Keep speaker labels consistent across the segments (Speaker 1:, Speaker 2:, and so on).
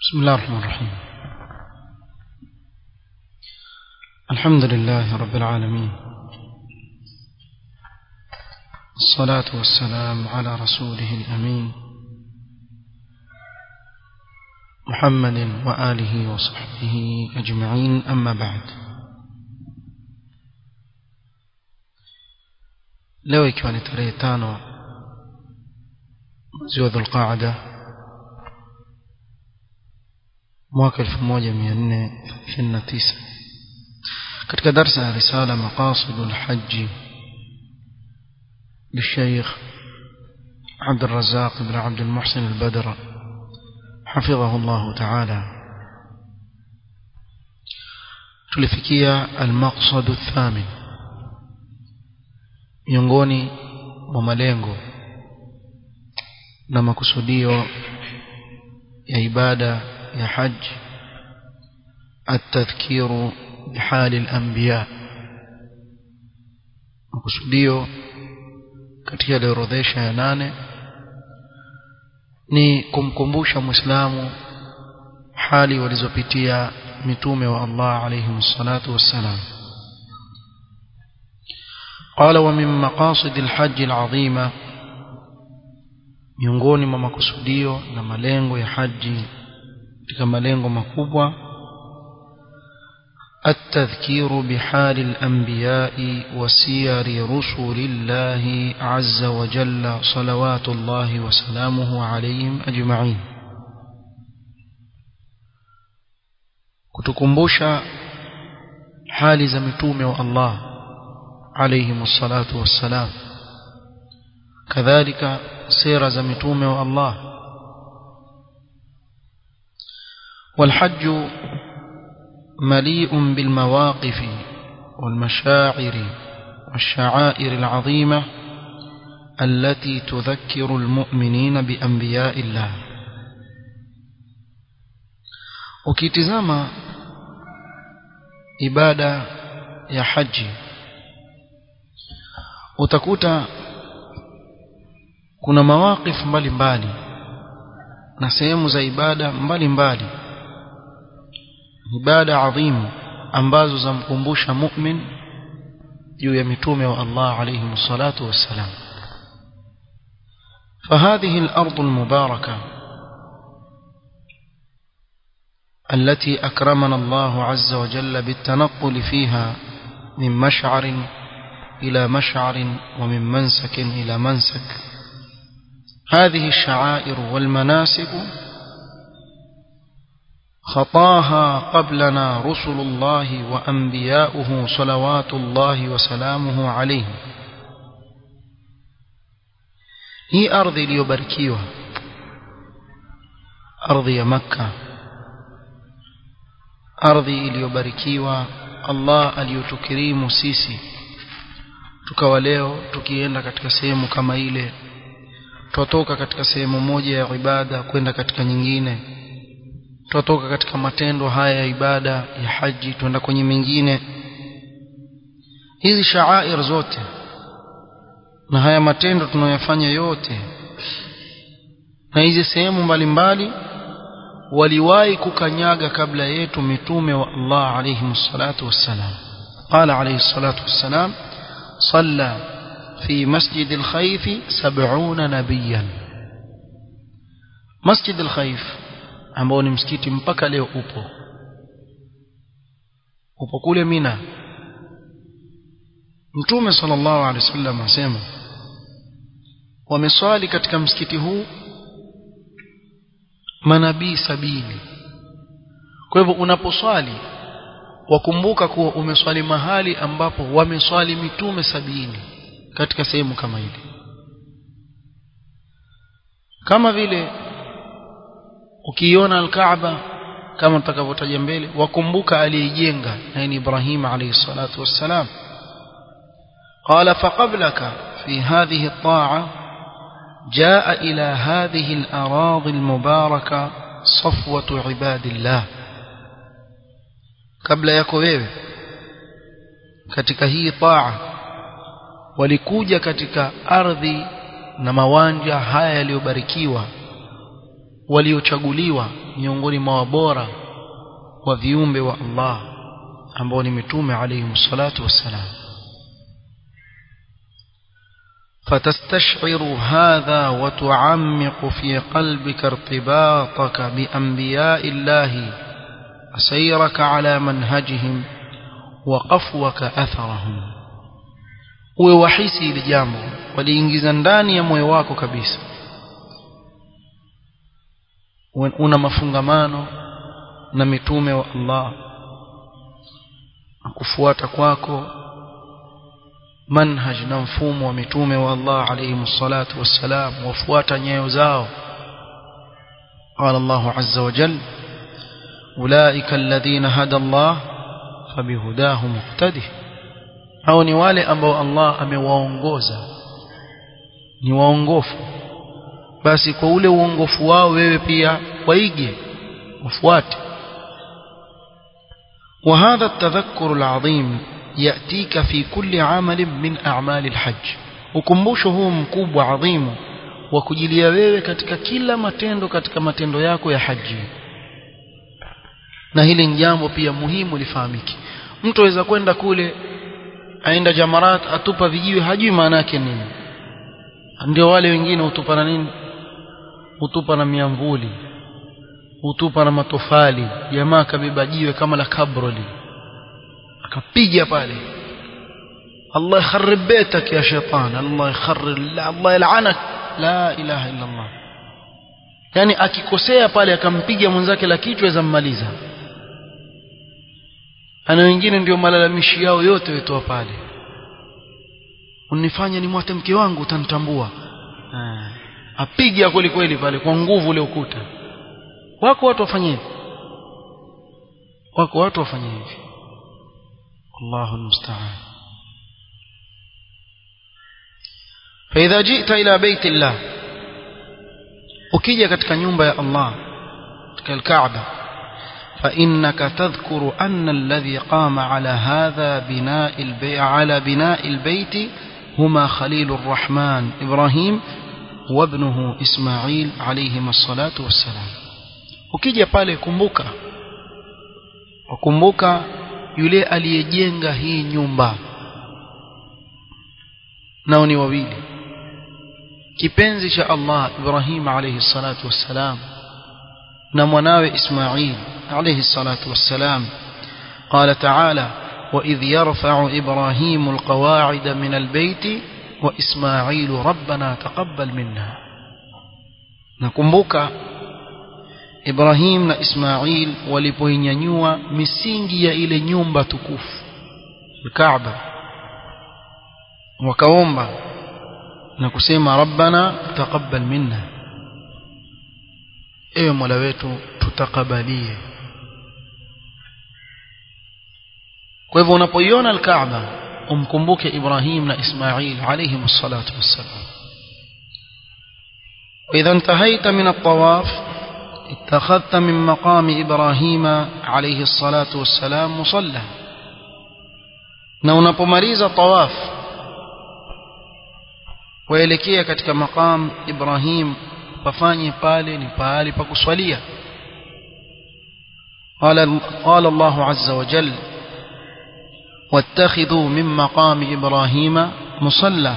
Speaker 1: بسم الله الرحمن الرحيم الحمد لله رب العالمين الصلاة والسلام على رسوله الأمين محمد وآله وصحبه أجمعين أما بعد leo ikiwa ni tarehe tano mwezi wa dhulqaada mwaka 1439 katika darsa ya risala maqasid alhajj للشيخ عبد الرزاق بن عبد المحسن البدر حفظه الله تعالى tulifikia المقصد الثامن miongoni mwa malengo na makusudio ya ibada ya haji التذكير بحال الأنبياء makusudio katika yaliyoorodhesha ya nane ni kumkumbusha muislamu hali walizopitia mitume wa Allah alayhi salatu wassalam قال ومن مقاصد الحج العظيمة miongoni mwa makusudio na malengo ya haji katika malengo makubwa التذكير بحال الأنبياء وسير رسل الله عز وجل صلوات الله وسلامه عليهم أجمعين kutukumbusha hali za mitume wa Allah عليهم الصلاة والسلام كذلك سير زمتوم الله والحج مليء بالمواقف والمشاعر والشعائر العظيمة التي تذكر المؤمنين بأنبياء الله وكتزام إبادة يا حجي utakuta kuna mawaqif mbalimbali na sehemu za ibada mbalimbali ibada adhimu ambazo zamkumbusha mu'min juu ya mitume wa Allah alayhi salatu wassalam فهذه الأرض المباركة التي أكرمنا الله عز وجل بالتنقل فيها من مشعر إلى مشعر ومن منسك إلى منسك هذه الشعائر والمناسك خطاها قبلنا رسل الله وأنبياؤه صلوات الله وسلامه عليه هي أرض ليبركيها أرض مكة أرض ليبركيها الله أليتكريم سيسي tukawa leo tukienda katika sehemu kama ile twatoka katika sehemu moja ya ibada kwenda katika nyingine twatoka katika matendo haya ya ibada ya haji twenda kwenye mengine hizi shaair zote na haya matendo tunayoyafanya yote na hizi sehemu mbalimbali waliwahi kukanyaga kabla yetu mitume wa Allah alayhi salatu wassalam qala alayhi salatu wassalam صلى في مسجد الخيف سبعون نبيا مسجد الخيف ambao ni msikiti mpaka leo upo upo kule Mina Mtume sallallahu alaihi wasallam asema wameswali katika msikiti huu manabii sabini kwa hivyo unaposwali wakumbuka kuwa umeswali mahali ambapo wameswali mitume sabini katika sehemu kama hili kama vile ukiiona al-Kaaba kama tutakavyotaja mbele wakumbuka aliyejenga na ni Ibrahim alayhi salatu wassalam قال فقبلك في هذه الطاعة جاء إلى هذه الأراضي المباركة صفوة عباد الله kabla yako wewe katika hii taa walikuja katika ardhi na mawanja haya yaliyobarikiwa waliochaguliwa miongoni mwa wabora wa viumbe wa Allah ambao ni mitume alayhi salatu wassalam فتستشعر هذا وتعمق في قلبك ارتباطك بأنبياء الله سيرك على منهجهم وقفوك أثرهم uwe wahisi hili jambo waliingiza ndani ya moyo wako kabisa una mafungamano na mitume wa Allah na kufuata kwako manhaj na mfumo wa mitume wa Allah alayhi salatu wassalam wafuata nyayo zao قال الله عز وجل أولئك الذين هدى الله فبهداه مقتده hao ni wale ambao Allah amewaongoza ni waongofu basi kwa ule uongofu wao wewe pia waige ufuate وهذا التذكر العظيم يأتيك في كل عمل من أعمال الحج ukumbusho huu mkubwa adhimu wa kujilia wewe katika kila matendo katika matendo yako ya haji na hili ni jambo pia muhimu lifahamike mtu aweza kwenda kule aenda jamarat atupa vijiwe hajui maana yake nini ndio wale wengine hutupa na nini hutupa na miamvuli hutupa na matofali jamaa kabeba jiwe kama la kabroli akapiga pale Allah yakharib baitak ya shaitan Allah yakharib Allah yal'anak la ilaha illa Allah yani akikosea pale akampiga mwenzake la kichwa zammaliza ana wengine ndio malalamishi yao yote wetoa pale unifanye ni mwate mke wangu utanitambua apiga kweli kweli pale kwa nguvu ule ukuta wako watu wafanye hivi wako watu wafanye hivi Allahu almusta'an فإذا جئت إلى بيت الله ukija katika nyumba ya Allah katika al-Kaaba فإنك تذكر أن الذي قام على هذا بناء البيت على بناء البيت هما خليل الرحمن إبراهيم وابنه إسماعيل عليهما الصلاة والسلام ukija pale kumbuka wakumbuka yule aliyejenga hii nyumba nao ni wawili kipenzi cha Allah Ibrahim alayhi salatu wassalam na mwanawe Ismail alayhi salatu wassalam قال تعالى وإذ يرفع إبراهيم القواعد من البيت وإسماعيل ربنا تقبل منا نكمبوك Ibrahim na Ismail walipoinyanyua misingi ya ile nyumba tukufu Kaaba wakaomba na kusema rabbana taqabbal minna ewe mola wetu tutakabalie kwa hivyo unapoiona al-Kaaba umkumbuke Ibrahim na Ismail alayhi msalatu wassalam وإذا انتهيت من الطواف اتخذت من مقام إبراهيم عليه الصلاة والسلام مصلى na unapomaliza tawaf waelekea katika maqam Ibrahim pafanye pale ni pahali pa kuswalia قال قال الله عز وجل واتخذوا من مقام إبراهيم مصلى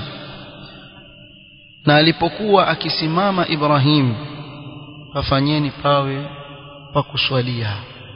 Speaker 1: na alipokuwa akisimama Ibrahim pafanyeni pawe pa kuswalia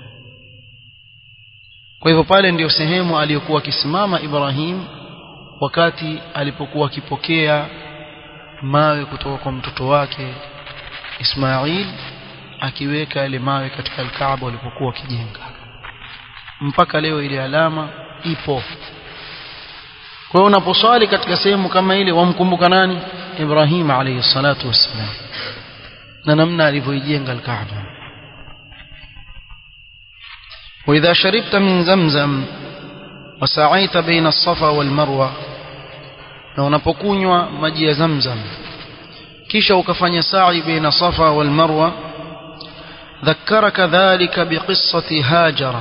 Speaker 1: kwa hivyo pale ndiyo sehemu aliyokuwa akisimama Ibrahim wakati alipokuwa akipokea mawe kutoka kwa mtoto wake Ismail akiweka yale mawe katika al-Kaaba walipokuwa wakijenga mpaka leo ile alama ipo kwa hiyo unaposwali katika sehemu kama ile wamkumbuka nani Ibrahim alayhi salatu wassalam na namna alivyoijenga al-Kaaba وإذا شربت من زمزم وسعيت بين الصفا والمروة na unapokunywa maji ya zamzam kisha ukafanya sa'i baina safa wal marwa dhakaraka dhalika biqissati hajara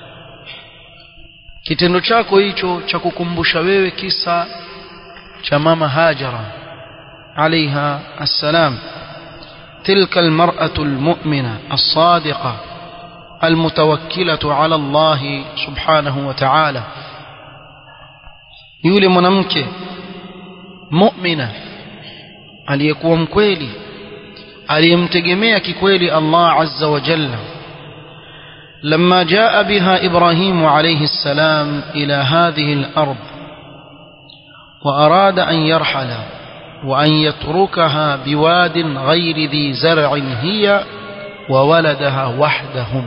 Speaker 1: kitendo chako hicho cha kukumbusha wewe kisa cha mama hajara عليها السلام تلك المرأة المؤمنة الصادقة المتوكلة على الله سبحانه وتعالى yule mwanamke mu'mina aliyekuwa mkweli aliyemtegemea kikweli Allah azza wa jalla لما جاء بها إبراهيم عليه السلام إلى هذه الأرض وأراد أن يرحل وأن يتركها بواد غير ذي زرع هي وولدها وحدهم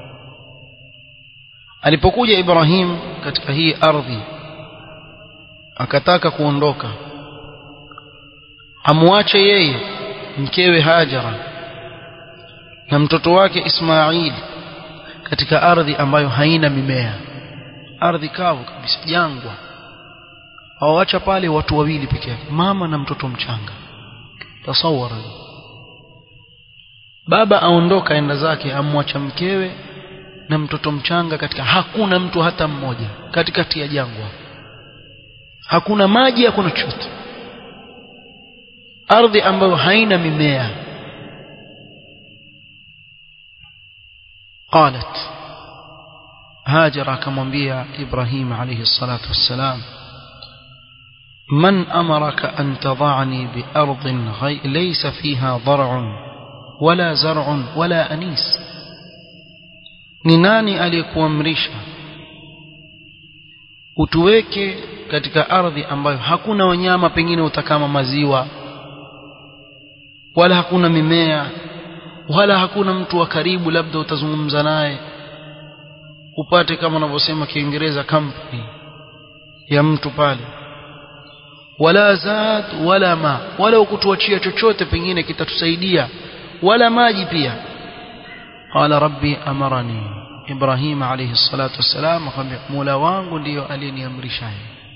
Speaker 1: alipokuja Ibrahim katika hii ardhi akataka kuondoka amwache yeye mkewe Hajara na mtoto wake Ismail katika ardhi ambayo haina mimea ardhi kavu kabisa jangwa hawawacha pale watu wawili peke yake mama na mtoto mchanga tasawara baba aondoka enda zake amwacha mkewe na mtoto mchanga katika hakuna mtu hata mmoja katikati ya jangwa hakuna maji hakuna chochote ardhi ambayo haina mimea قالت هاجر akamwambia Ibrahim alayhi salatu wassalam من أمرك أن تضعني بأرض غي... ليس فيها ضرع ولا زرع ولا أنيس ni nani aliyekuamrisha utuweke katika ardhi ambayo hakuna wanyama pengine utakama maziwa wala hakuna mimea wala hakuna mtu wa karibu labda utazungumza naye upate kama wanavyosema kiingereza company ya mtu pale wala zad wala ma wala ukutuachia chochote pengine kitatusaidia wala maji pia qala rabbi amarani ibrahim alayhi salatu wassalam akamwambia mola wangu ndiyo aliyeniamrisha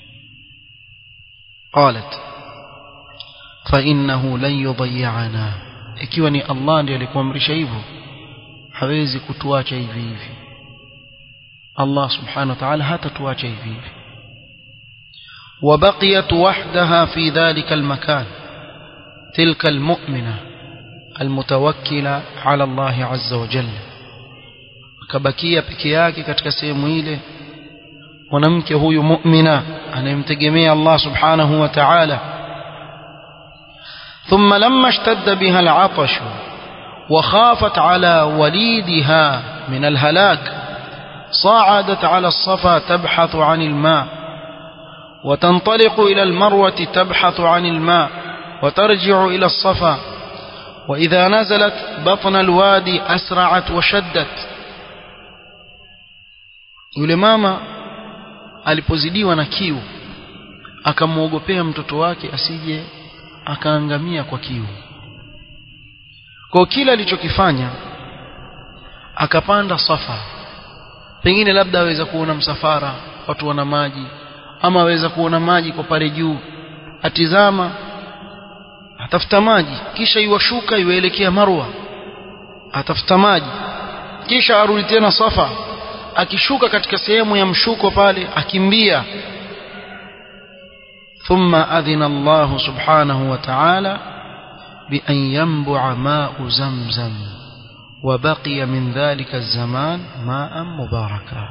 Speaker 1: qalat fa innahu lan yudayyana ikiwa ni allah ndiye alikuamrisha hivyo hawezi kutuacha hivi hivi allah subhanahu wa ta'ala hatatuacha hivi hivi وبقيت وحدها في ذلك المكان تلك المؤمنة المتوكلة على الله عز وجل kabakia peke yake katika sehemu ile mwanamke huyu mu'mina anayemtegemea Allah subhanahu wa ta'ala ثم لما اشتد بها العطش وخافت على وليدها من الهلاك صعدت على الصفا تبحث عن الماء وتنطلق إلى المروة تبحث عن الماء وترجع إلى الصفا وإذا نزلت بطن الوادي أسرعت وشدت yule mama alipozidiwa na kiu akamwogopea mtoto wake asije akaangamia kwa kiu kwa kila alichokifanya akapanda safa pengine labda aweza kuona msafara watu wana maji ama aweza kuona maji kwa pale juu atizama atafuta maji kisha iwashuka iwaelekea marwa atafuta maji kisha arudi tena safa akishuka katika sehemu ya mshuko pale akimbia ثم أذن الله سبحانه وتعالى بأن ينبع ماء زمزم وبقي من ذلك الزمان ماء مباركا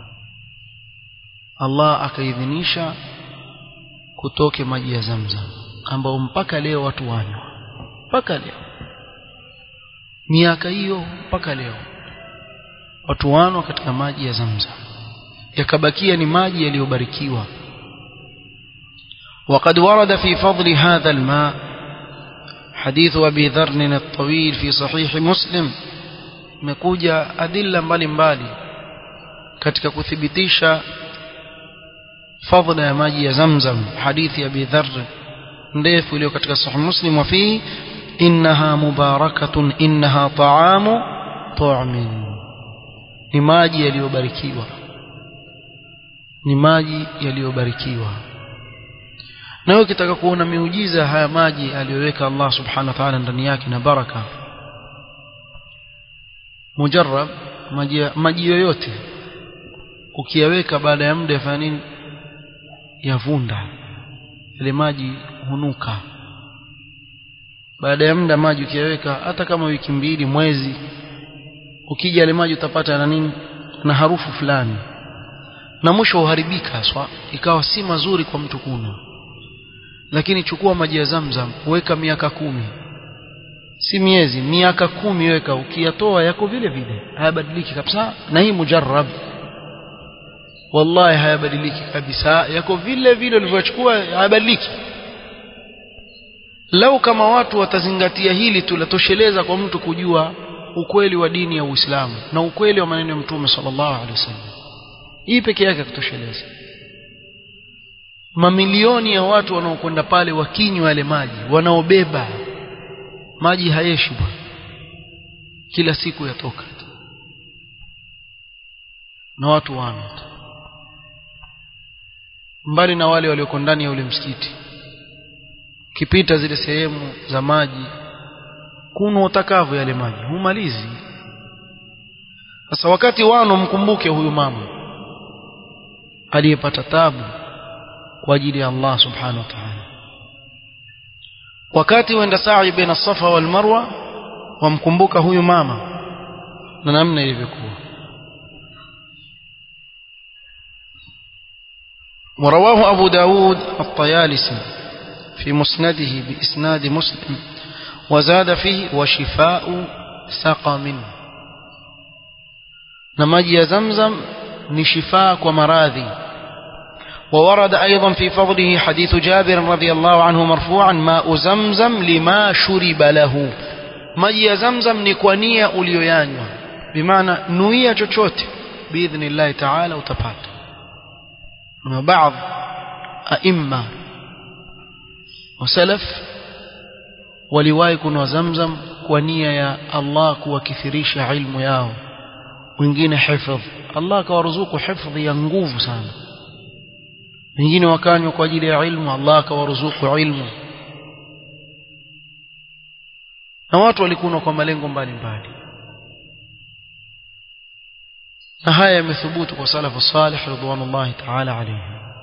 Speaker 1: Allah akaidhinisha kutoke maji ya Zamzam ambao mpaka leo watu wanywa mpaka leo miaka hiyo mpaka leo watu wanwa katika maji ya Zamzam yakabakia ni maji yaliyobarikiwa وقد ورد في فضل هذا الماء حديث أبي ذر الطويل في صحيح مسلم مكوجا أدلة mbalimbali katika kuthibitisha fadhila ya maji ya Zamzam hadithi ya Abi Dharr ndefu iliyo katika sahih Muslim wa fi innaha mubarakatun innaha ta'amu tu'min ni maji yaliyobarikiwa ni maji yaliyobarikiwa na wewe ukitaka kuona miujiza haya maji aliyoweka Allah subhanahu wa ta'ala ndani yake na baraka mujarrab maji maji yoyote ukiyaweka baada ya muda yafanya nini yavunda ile maji hunuka baada ya muda maji ukiyaweka hata kama wiki mbili mwezi ukija yale maji utapata na nini na harufu fulani na mwisho uharibika haswa ikawa si mazuri kwa mtu kunywa lakini chukua maji ya zamzam weka miaka kumi si miezi miaka kumi weka ukiyatoa yako vile vile hayabadiliki kabisa na hii mujarrab wallahi hayabadiliki kabisa yako vile vile ulivyochukua hayabadiliki lau kama watu watazingatia hili tulatosheleza kwa mtu kujua ukweli wa dini ya Uislamu na ukweli wa maneno ya Mtume sallallahu alaihi wasallam hii peke yake kutosheleza mamilioni ya watu wanaokwenda pale wakinywa yale maji wanaobeba maji hayeshi bwana kila siku yatoka na watu wana mbali na wale walioko ndani ya ule msikiti kipita zile sehemu za maji kunywa utakavyo yale maji humalizi sasa wakati wano mkumbuke huyu mama aliyepata tabu kwa ajili ya Allah subhanahu wa ta'ala wakati wenda sa'i baina safa wal marwa wamkumbuka huyu mama na namna ilivyokuwa ورواه أبو داود الطيالسي في مسنده بإسناد مسلم وزاد فيه وشفاء سقم نمجي زمزم نشفاء ومراذي وورد أيضا في فضله حديث جابر رضي الله عنه مرفوعا ماء زمزم لما شرب له مجي زمزم نكونية أوليويانيا بمعنى نوية chochote بإذن الله تعالى وتبات وبعض أئمة وسلف waliwahi kunwa zamzam kwa nia ya Allah kuwakithirisha ilmu yao wengine hifadh Allah akawaruzuku hifadhi ya nguvu sana wengine wakanywa kwa ajili ya ilmu Allah akawaruzuku ilmu na watu walikunwa kwa malengo mbalimbali na haya yamethubutu kwa salafu salih ridwanullahi ta'ala alayhi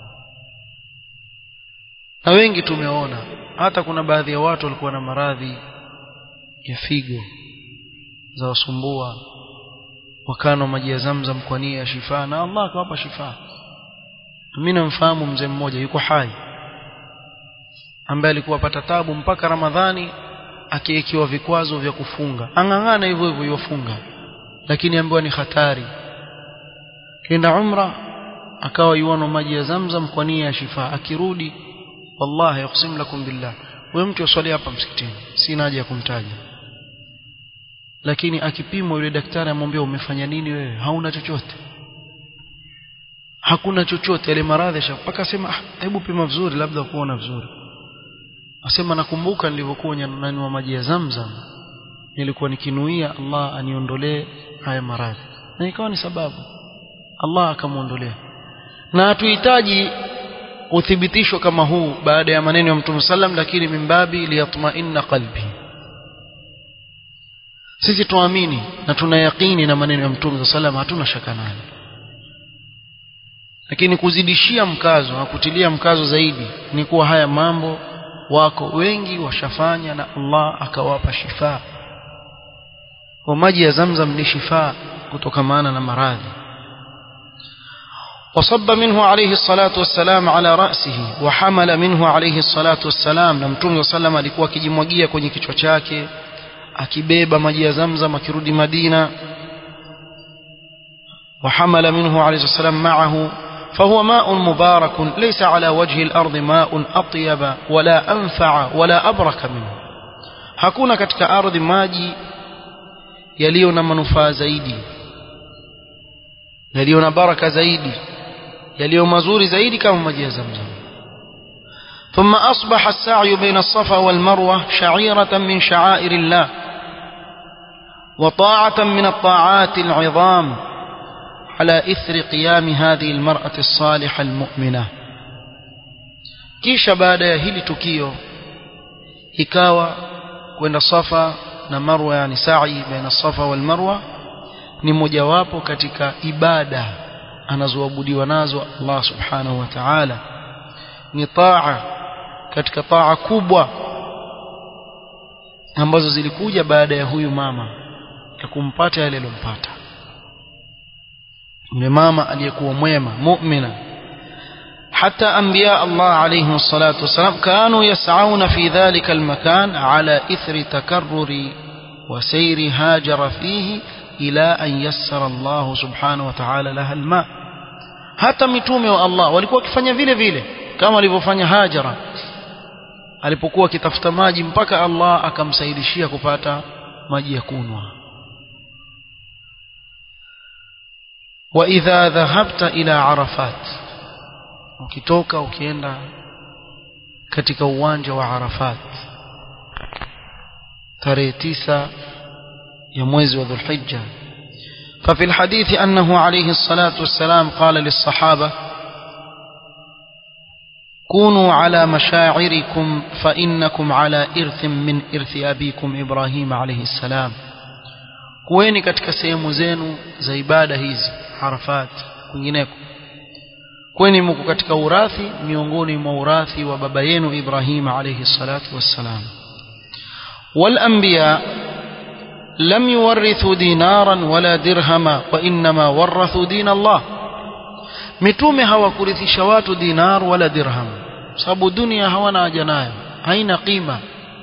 Speaker 1: na wengi tumeona hata kuna baadhi ya watu walikuwa na maradhi ya figo za wasumbua wakano maji ya zamzam kwa nia ya shifa na Allah akawapa shifa mimi namfahamu mzee mmoja yuko hai ambaye alikuwa pata tabu mpaka Ramadhani akiwekewa vikwazo vya kufunga ang'ang'ana hivyo hivyo yofunga lakini ambiwa ni hatari kenda umra akawa yuano maji ya zamzam kwa nia ya shifa akirudi wallahi yuqsim lakum billah wewe mtu uswali hapa msikitini sina haja ya kumtaja lakini akipimwa yule daktari amwambia umefanya nini wewe hauna chochote hakuna chochote yale maradhi mpaka asema ah hebu pima vizuri labda kuona vizuri asema nakumbuka nilivyokuwa nanywa maji ya zamzam nilikuwa nikinuia Allah aniondolee haya maradhi na ikawa ni sababu Allah akamuondolea na hatuhitaji uthibitisho kama huu baada ya maneno ya Mtume sallam lakini mimbabi liyatma'inna qalbi sisi tuamini na tuna yaqini na maneno ya Mtume sallam hatuna shaka nayo lakini kuzidishia mkazo na kutilia mkazo zaidi ni kuwa haya mambo wako wengi washafanya na Allah akawapa shifa kwa maji ya Zamzam ni shifa kutokamana na maradhi وصب منه عليه الصلاة والسلام على رأسه وحمل منه عليه الصلاة والسلام na mtume sallam alikuwa akijimwagia kwenye kichwa chake akibeba maji ya Zamzam akirudi Madina وحمل منه عليه الصلاة والسلام معه فهو ماء مبارك ليس على وجه الأرض ماء أطيب ولا أنفع ولا أبرك منه hakuna katika ardhi maji yaliyo na manufaa zaidi yaliyo na baraka zaidi yaliyo mazuri zaidi kama maji ya Zamzam ثم أصبح السعي بين الصفا والمروة شعيرة من شعائر الله وطاعة من الطاعات العظام على إثر قيام هذه المرأة الصالحة المؤمنة kisha baada ya hili tukio ikawa kwenda safa na marwa yani sa'i baina safa wal marwa ni mojawapo katika ibada anazoabudiwa nazo Allah subhanahu wa ta'ala ni taa katika taa kubwa ambazo zilikuja baada ya huyu mama ya kumpata yale aliyompata yule mama aliyekuwa mwema mu'mina حتى أنبياء الله عليهم الصلاة والسلام كانوا يسعون في ذلك المكان على إثر تكرر وسير هاجر فيه إلى أن يسر الله سبحانه وتعالى لها الماء hata mitume wa Allah walikuwa wakifanya vile vile kama alivyofanya Hajara alipokuwa akitafuta maji mpaka Allah akamsaidishia kupata maji ya kunwa wa idha dhahabta ila arafat ukitoka ukienda katika uwanja wa Arafat tarehe tisa ya mwezi wa Dhulhijja ففي الحديث أنه عليه الصلاة والسلام قال للصحابة كونوا على مشاعركم فإنكم على إرث من إرث أبيكم إبراهيم عليه السلام kuweni katika sehemu zenu za ibada hizi Arafat kwingineko kweni mko katika urathi miongoni mwa urathi wa baba yenu Ibrahim alayhi salatu wassalam wal anbiya lam yuwarithu dinaran wala dirhama wa inma warathu din Allah mitume hawakurithisha watu dinar wala dirham sababu dunia hawana haja nayo haina qima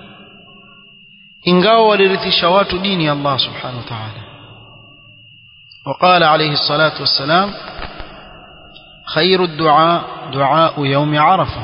Speaker 1: ingawa walirithisha watu dini ya Allah subhanahu wa ta'ala وقال عليه الصلاة والسلام خير الدعاء دعاء يوم عرفة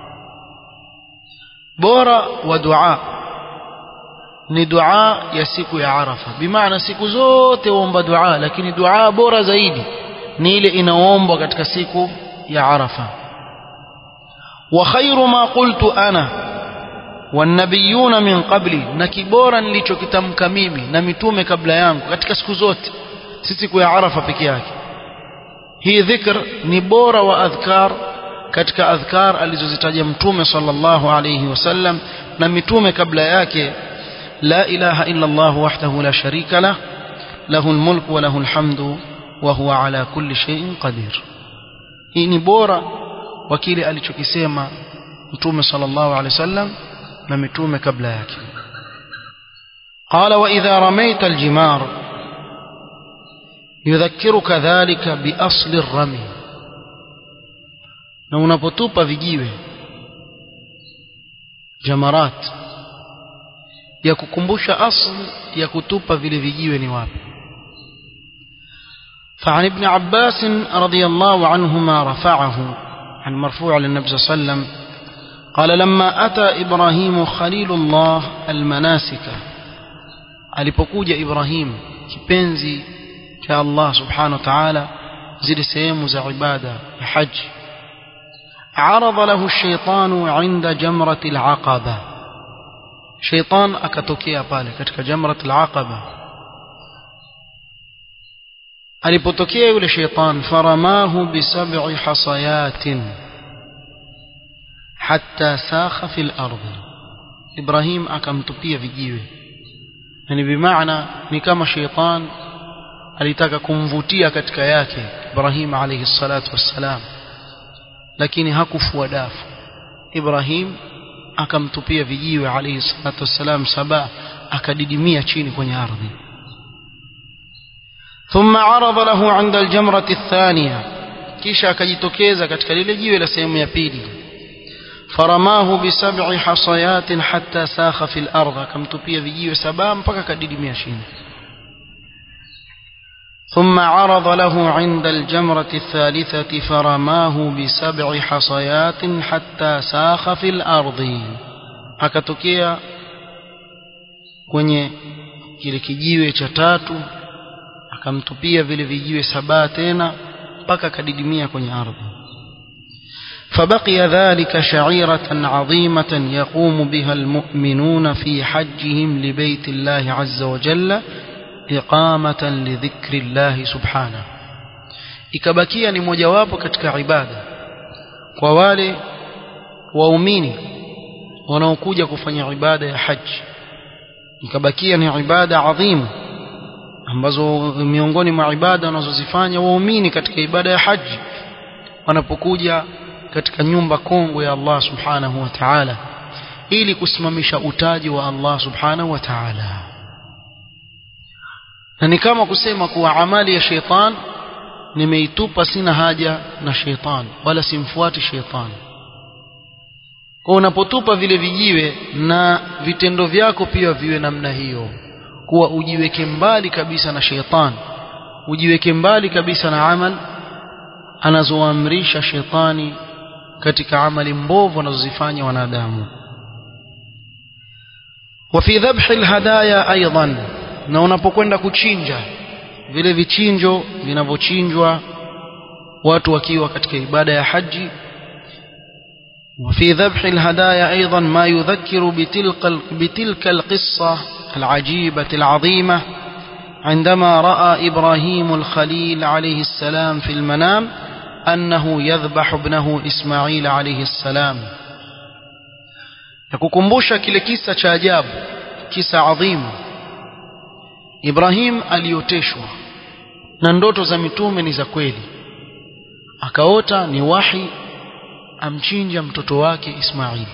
Speaker 1: بورا ودعاء ni dua ya siku ya Arafa bimaana siku zote uomba dua lakini dua bora zaidi ni ile inaombwa katika siku ya Arafa wa khairu ma qultu ana wanabiyuna min qabli na kibora nilichokitamka mimi na mitume kabla yangu katika siku zote si siku ya Arafa peke yake hii dhikr ni bora wa adhkar katika adhkar alizozitaja mtume sallallahu alayhi wasallam na mitume kabla yake la ilaha illa Allah wahdahu la sharika lah lahu almulku wa lahu alhamdu wa huwa ala kulli shay'in qadir hii ni bora wa kile alichokisema mtume sallallahu alayhi wasallam na mitume kabla yake قال وإذا رميت الجمار يذكرك ذلك بأصل الرمي na unapotupa vijiwe jamarat ya kukumbusha asli ya kutupa vile vijiwe ni wapi فعن ابن عباس رضي الله عنهما رفعه عن مرفوع للنبي صلى الله عليه وسلم قال لما أتى إبراهيم خليل الله المناسك alipokuja Ibrahim kipenzi cha Allah subhanahu wa ta'ala zile sehemu za ibada ya haji عرض له الشيطان عند جمرة العقبة شيطان akatokea pale katika jamrat al-aqaba alipotokea yule sheitan faramahu bisab'i hasayatin hatta sakha fil ardi Ibrahim akamtupia vijiwe yani bimaana ni kama sheitan alitaka kumvutia katika yake Ibrahim alayhi salatu wassalam lakini hakufua dafu Ibrahim akamtupia vijiwe alayhi salatu wassalam saba akadidimia chini kwenye ardhi ثم عرض له عند الجمرة الثانية kisha akajitokeza katika lile jiwe la sehemu ya pili faramahu bisab'i hasayatin hatta sakha fil ardh akamtupia vijiwe saba mpaka kadidimia chini ثم عرض له عند الجمرة الثالثة فرماه بسبع حصيات حتى ساخ في الأرض akatokea kwenye kile kijiwe cha tatu akamtupia vile vijiwe saba tena mpaka akadidimia kwenye ardhi فبقي ذلك شعيرة عظيمة يقوم بها المؤمنون في حجهم لبيت الله عز وجل إقامة لذكر الله سبحانه ikabakia ni mojawapo katika ibada kwa wale waumini wanaokuja kufanya ibada ya haji ikabakia ni ibada adhimu ambazo miongoni mwa ibada wanazozifanya waumini katika ibada ya haji wanapokuja katika nyumba kongwe ya Allah subhanahu wa ta'ala ili kusimamisha utaji wa Allah subhanahu wa ta'ala na ni kama kusema kuwa amali ya sheitan nimeitupa sina haja na sheitan wala simfuati sheitan kwa unapotupa vile vijiwe na vitendo vyako pia viwe namna hiyo kuwa ujiweke mbali kabisa na sheitan ujiweke mbali kabisa na amal anazoamrisha shetani katika amali mbovu wanazozifanya wanadamu وفي ذبح الهدايا ايضا na unapokwenda kuchinja vile vichinjo vinavyochinjwa watu wakiwa katika ibada ya haji وفي ذبح الهدايا أيضا ما يذكر بتلك, بتلك القصة العجيبة العظيمة عندما رأى إبراهيم الخليل عليه السلام في المنام أنه يذبح ابنه إسماعيل عليه السلام nakukumbusha kile kisa cha ajabu kisa adhimu Ibrahim alioteshwa na ndoto za mitume ni za kweli akaota ni wahi amchinja mtoto wake Ismail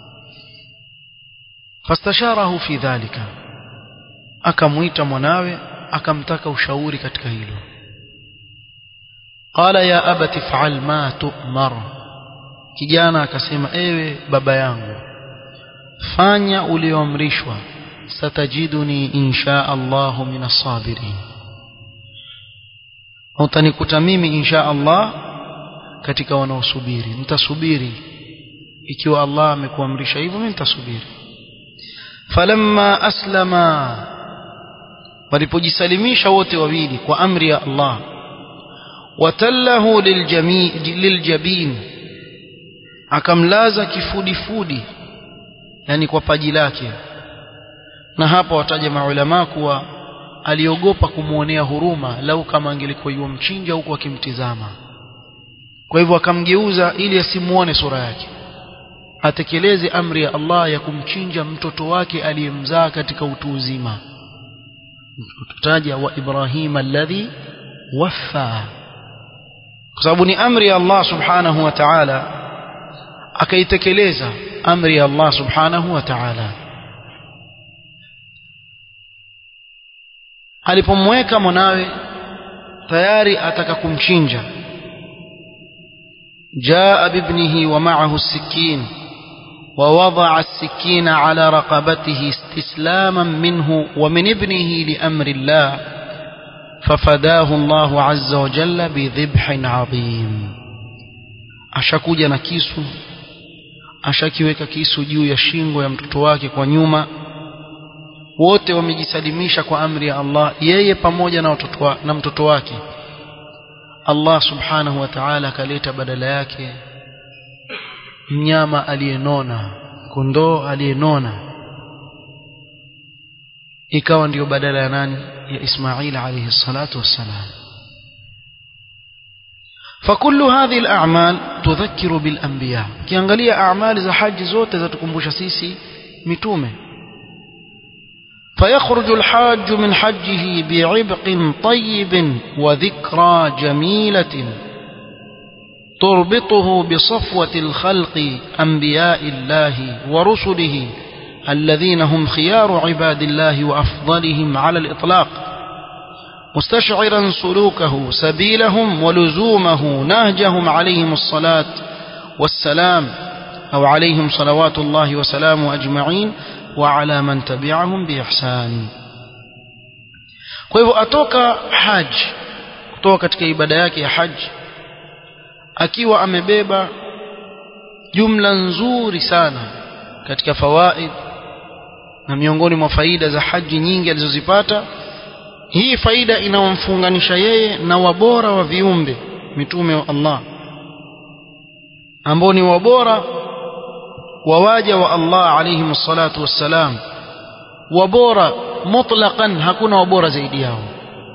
Speaker 1: fastasharahu fi dhalika akamuita mwanawe akamtaka ushauri katika hilo qala ya abati fa'al ma tu'mar kijana akasema ewe baba yangu fanya ulioamrishwa satajiduni insha Allah min as-sabirin utanikuta mimi insha Allah katika wanaosubiri mtasubiri ikiwa Allah amekuamrisha hivyo mimi nitasubiri falamma aslama walipojisalimisha wote wawili kwa amri ya Allah watallahu liljabin akamlaza kifudifudi yani kwa paji lake na hapa wataja maulama kuwa aliogopa kumwonea huruma lau kama angelikuwa yumchinja huku akimtizama kwa hivyo akamgeuza ili asimuone sura yake atekeleze amri ya Allah ya kumchinja mtoto wake aliyemzaa katika utu uzima tutaja wa Ibrahim alladhi waffa kwa sababu ni amri ya Allah subhanahu wa ta'ala akaitekeleza amri ya Allah subhanahu wa ta'ala alipomweka mwanawe tayari ataka kumchinja جاء بابنه ومعه السكين ووضع السكين على رقبته استسلاما منه ومن ابنه لأمر الله ففداه الله عز وجل بذبح عظيم ashakuja na kisu ashakiweka kisu juu ya shingo ya mtoto wake kwa nyuma wote wamejisalimisha kwa amri ya Allah yeye pamoja na watoto wa, na mtoto wake Allah subhanahu wa ta'ala akaleta badala yake mnyama aliyenona kondoo aliyenona ikawa ndiyo badala ya nani ya Ismail alayhi salatu wassalam فكل هذه الأعمال تذكر بالأنبياء kiangalia أعمال za haji zote zatukumbusha sisi mitume فيخرج الحاج من حجه بعبق طيب وذكرى جميلة تربطه بصفوة الخلق أنبياء الله ورسله الذين هم خيار عباد الله وأفضلهم على الإطلاق مستشعرا سلوكه سبيلهم ولزومه نهجهم عليهم الصلاة والسلام أو عليهم صلوات الله وسلامه أجمعين وعلى من تبعهم بإحسان kwa hivyo atoka haji kutoka katika ibada yake ya haji akiwa amebeba jumla nzuri sana katika fawaid na miongoni mwa faida za haji nyingi alizozipata hii faida inawamfunganisha yeye na wabora wa viumbe mitume wa Allah ambao ni wabora wawaja wa Allah alayhi salatu wassalam wabora mutlaqan hakuna wabora zaidi yao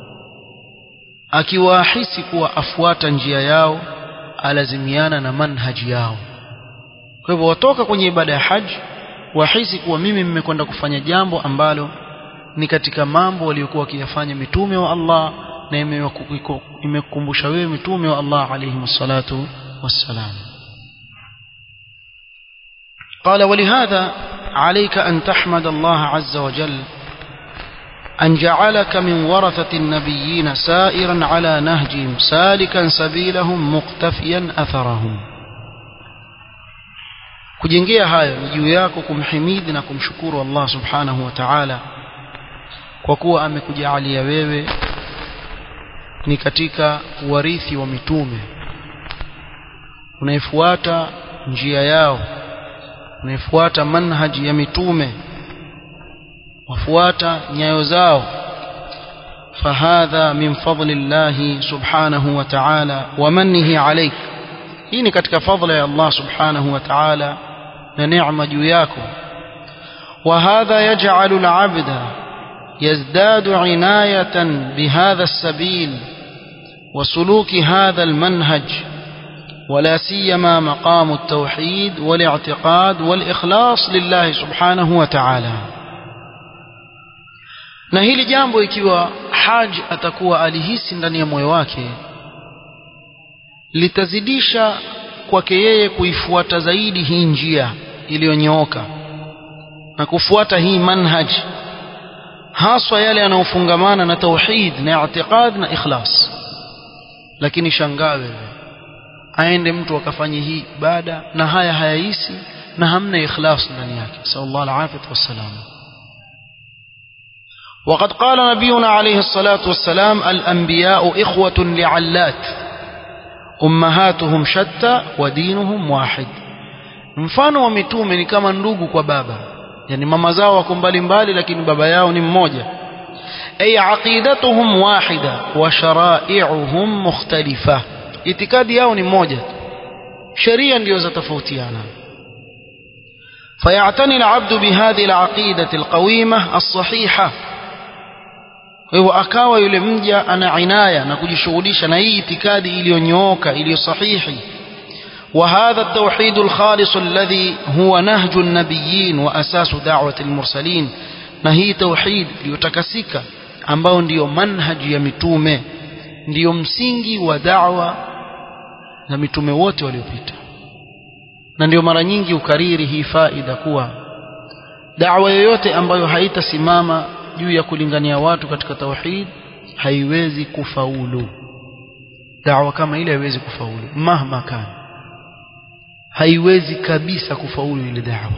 Speaker 1: akiwahisi kuwa afuata njia yao alazimiana na manhaji yao kwa hivyo watoka kwenye ibada ya haji wahisi kuwa mimi mmekwenda kufanya jambo ambalo ni katika mambo waliokuwa wakiyafanya mitume wa Allah na imekukumbusha wewe mitume wa Allah alayhi salatu wassalam قال ولهذا عليك أن تحمد الله عز وجل أن جعلك من ورثة النبيين سائرا على نهجهم سالكا سبيلهم مقتفيا أثرهم kujengea hayo ni juu yako kumhimidi na kumshukuru Allah subhanahu wa ta'ala kwa kuwa amekujalia wewe ni katika warithi wa mitume unaifuata njia yao unaifuata manhaji ya mitume wafuata nyayo zao fahadha min fadli llahi subhanahu wa ta'ala wa mannihi alayk hii ni katika fadla ya Allah subhanahu wa ta'ala na neema juu yako وهذا يجعل العبد يزداد عناية بهذا السبيل وسلوك هذا المنهج ولا سيما مقام التوحيد والاعتقاد والإخلاص لله سبحانه وتعالى na hili jambo ikiwa haj atakuwa alihisi ndani ya moyo wake litazidisha kwake yeye kuifuata zaidi hii njia iliyonyooka na kufuata hii manhaj haswa yale yanayofungamana na tauhid na i'tiqad na ikhlas lakini shangaa wewe aende mtu akafanye hii ibada na haya hayahisi na hamna ikhlas ndani yake sallallahu alaihi wasallam وقد قال نبينا عليه الصلاة والسلام الأنبياء إخوة لعلات أمهاتهم شتى ودينهم واحد mfano wa mitume ni kama ndugu kwa baba yani mama zao wako mbali mbali lakini baba yao ni mmoja ay aqidatuhum wahida wa shara'i'uhum mukhtalifa itikadi yao ni moja sheria ndio zatofautiana فيعتني العبد بهذه العقيدة القويمة الصحيحة hivyo akawa yule mja ana inaya na kujishughulisha na hii itikadi iliyonyooka iliyo sahihi وهذا التوحيد الخالص الذي هو نهج النبيين وأساس دعوة المرسلين نهي توحيد ليتكسك ambao ndiyo manhaji ya mitume ndiyo msingi wa da'wa na mitume wote waliopita na ndio mara nyingi ukariri hii faida kuwa da'wa yoyote ambayo haitasimama juu ya kulingania watu katika tauhid haiwezi kufaulu da'wa kama ile haiwezi kufaulu mahma kana haiwezi kabisa kufaulu ile da'wa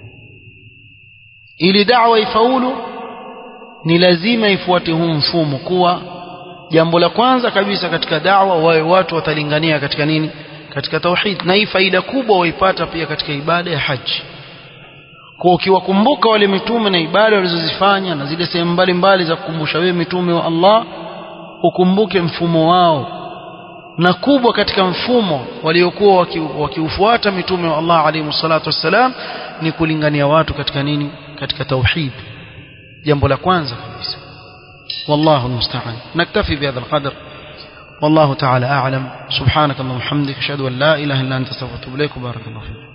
Speaker 1: ili da'wa ifaulu ni lazima ifuate huu mfumo kuwa jambo la kwanza kabisa katika da'wa wawe watu watalingania katika nini katika tauhid na hii faida kubwa waipata pia katika ibada ya haji kwa ukiwakumbuka wale mitume na ibada walizozifanya na zile sehemu mbalimbali za kukumbusha wewe mitume wa Allah ukumbuke mfumo wao na kubwa katika mfumo waliokuwa wakiufuata mitume wa Allah alayhi salatu wassalam ni kulingania watu katika nini katika tauhid jambo la kwanza kabisa والله المستعان نكتفي بهذا القدر والله تعالى أعلم سبحانك اللهم وبحمدك أشهد أن لا إله إلا أنت استغفرك وأتوب إليك وبارك الله فيك